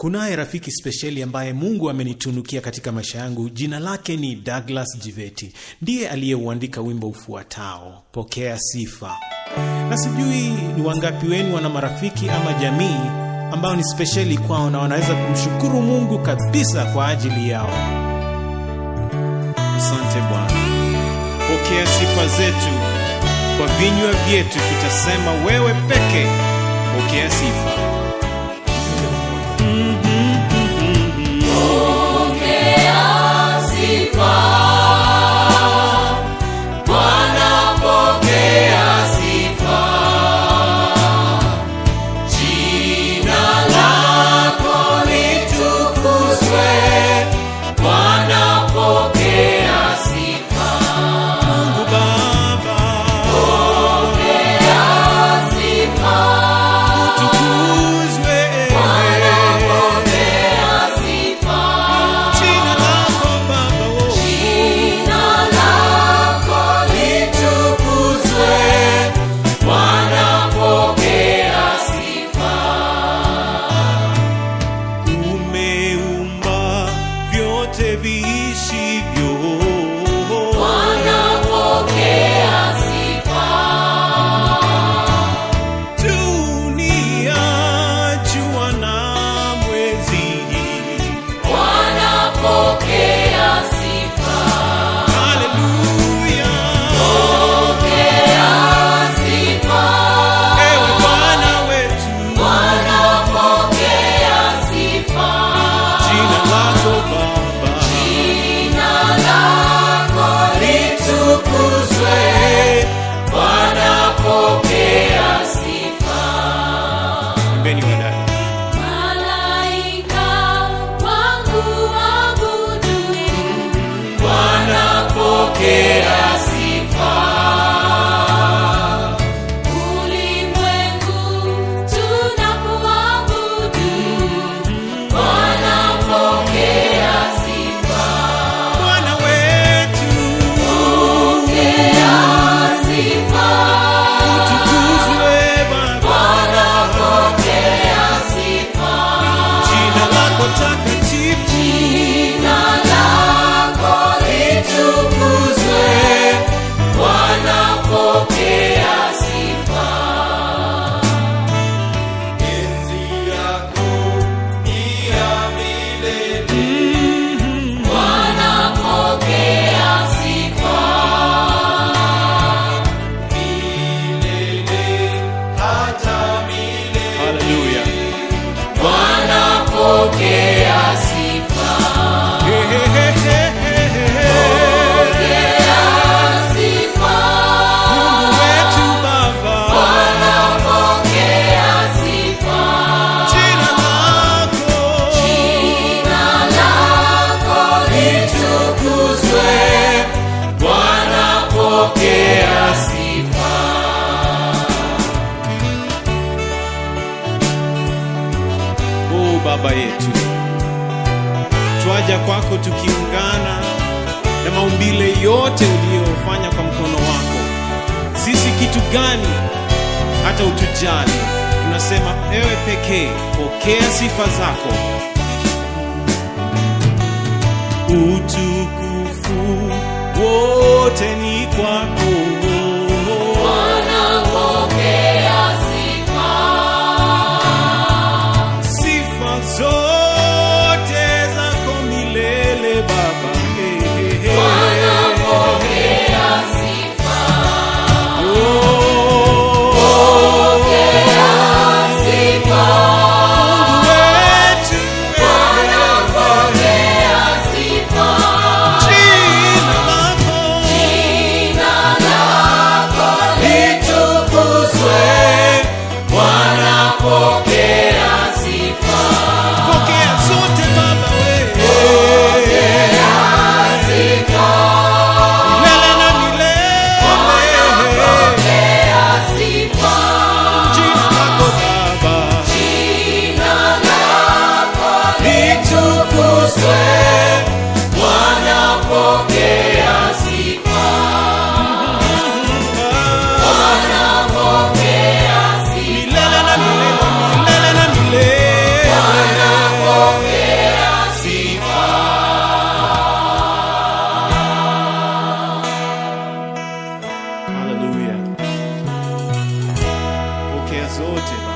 Kunaye rafiki spesheli ambaye Mungu amenitunukia katika maisha yangu. Jina lake ni Douglas Jiveti, ndiye aliyeuandika wimbo ufuatao, pokea sifa. Na sijui ni wangapi wenu wana marafiki ama jamii ambao ni spesheli kwao na wanaweza kumshukuru Mungu kabisa kwa ajili yao. Asante Bwana, pokea sifa zetu kwa vinywa vyetu, tutasema wewe peke, pokea sifa. Mungu Baba, utukuzwe jina lako Baba, oh. umeumba vyote viishivyo dunia jua na mwezi haleluya ewe bwana wetu jina lako baba Imbeni wadada Malaika wangu abudu, ulimwengu tunapoabudu, bwana wetu utukuzwe baba jina lako takatifu haleluya Mungu wetu baba jina lako o baba yetu twaja kwako tukiungana na maumbile yote uliyofanya kwa mkono wako sisi kitu gani hata utujali tunasema ewe pekee pokea sifa zako utukufu wote ni kwako sifa zote zako milele baba Eh, eh, eh. Oh, Mungu wetu, jina lako litukuzwe, pokea zote Baba.